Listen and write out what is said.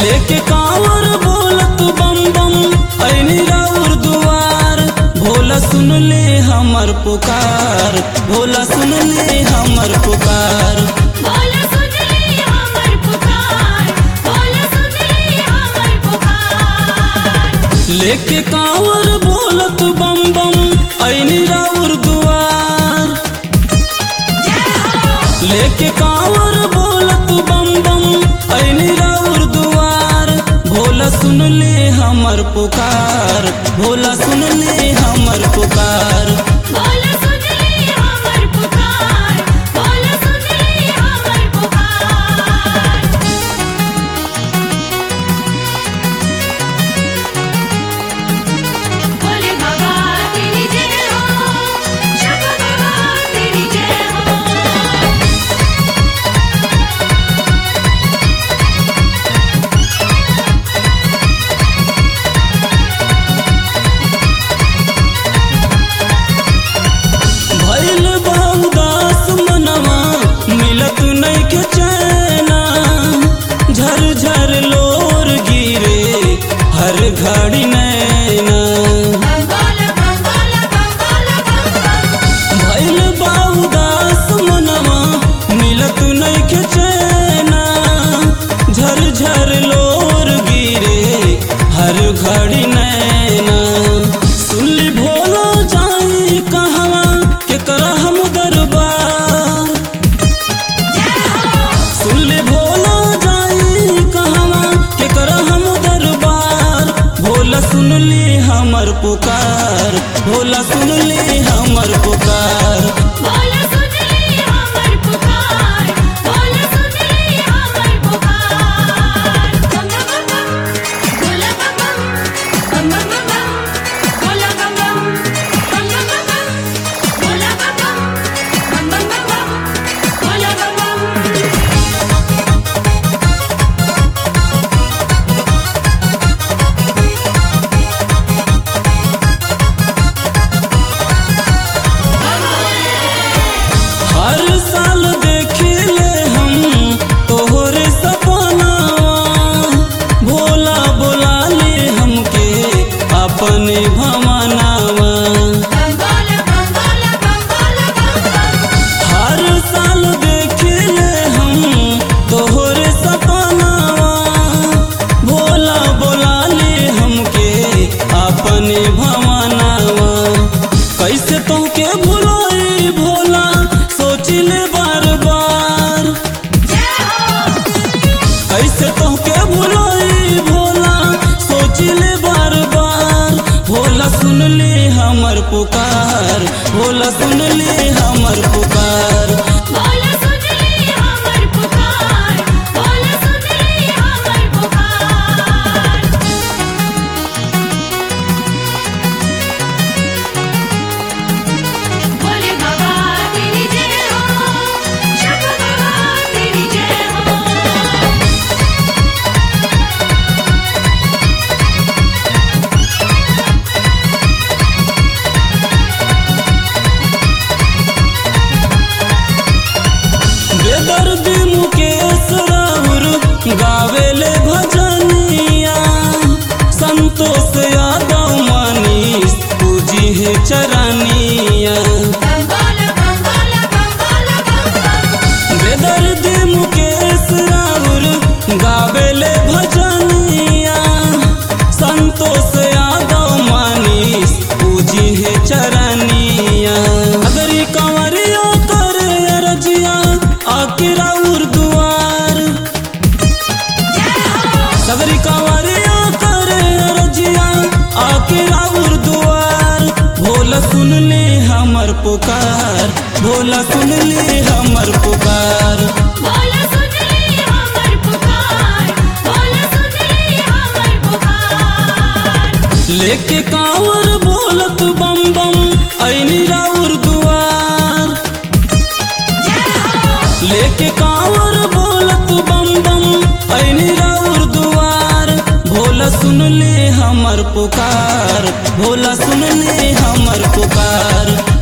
लेके कांवर बोलत बम बम ऐनी राउर दुआर भोला सुन ले हमर पुकार भोला सुन ले हमर पुकार बोला सुन ले हमर पुकार बोला सुन ले हमर पुकार लेके कांवर बोलत बम बम ऐनी राउर दुआर लेके कांवर बोलत बम बम ऐनी राउर दुआर भोला सुन ले हमर पुकार भोला सुन ले हमर पुकार बोला सुन ले हमर पुकार बोला सुन ले हमर पुकार बोले बाबा तेरी जय हो जग बाबा तेरी जय हो भइल बहुदास मनवा मिलत नइखे चैना झर झर लोर गिरे हर घड़ी नैना बोला बोला बोला बोला भइल बहुदास मनवा मिलत नइखे चैना झर झर लोर गिरे हर घड़ी नैना सुनली भोलो जाई कहवा के हम दरबार सुनले भोला जाई कहवा के हम दरबार भोला सुन ले हमर पुकार भोला सुन ले हमर पुकार बोला सुन ले हमर पुकार बोला सुन ले हमर पुकार बम बम बम बोला बम बम बम बम बम बोला बम बम बम बम बम बोला बम बम बम बम बम बोला बम बम हर साल देखिले हम तोहरे सपनावा भोला बोला ले हमके अपने भमनावा बोला बम बोला बम बोला बम बम हर साल देखिले हम तोहरे सपनावा भोला बोला ले हमके अपने भमनावा कैसे तोके भुलाई भोला सोचिले बार बार कैसे तोके भुलाई भोला सोचिले बार बार भोला सुन ले हमर पुकार भोला सुन ले हमर पुकार बोला सुन ले हमर पुकार बोला सुन ले हमर पुकार बोले बाबा तेरी जय हो जग बाबा तेरी जय हो बेदर्दी मुकेश राउर गावेले भजनिया संतोष यादव मनीष पूजी है चरनिया बोला बोला बोला बोला बेदर्दी मुकेश राउर गावेले भजनिया संतोष यादव मनीष पूजी है चरनिया अगर ये कंवरिया करे रजिया आके राउर दुआर सगरी कंवरिया करे रजिया आके राउर दुआर भोला सुन ले हमर पुकार भोला सुन ले हमर पुकार बोला सुन ले हमर पुकार बोला सुन ले हमर पुकार लेके कांवर बोलत बम बम ऐनी राउर दुआर लेके कांवर बोलत बम बम ऐनी राउर दुआर भोला सुन ले हमर पुकार भोला सुन ले हमर पुकार